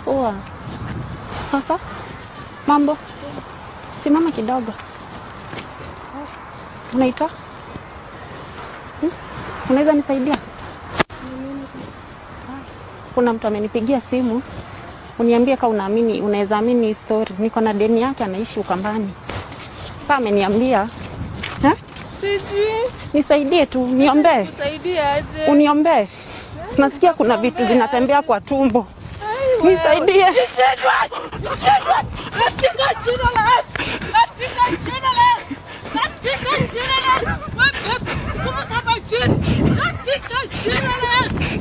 Poa. Sasa mambo, simama kidogo. Unaitwa hmm? Unaweza nisaidia? Kuna mtu amenipigia simu uniambie kama unaamini, unaweza amini hii story. Niko na deni yake, anaishi Ukambani. Sasa ameniambia eh? Sijui Nisaidie tu, niombee, kusaidia aje. uniombee. Nasikia kuna vitu zinatembea kwa tumbo, nisaidie. Nishindwe! Nishindwe! Katika jina la Yesu! Katika jina la Yesu! Katika jina la Yesu! Wewe nguvu za majini! Katika jina la Yesu!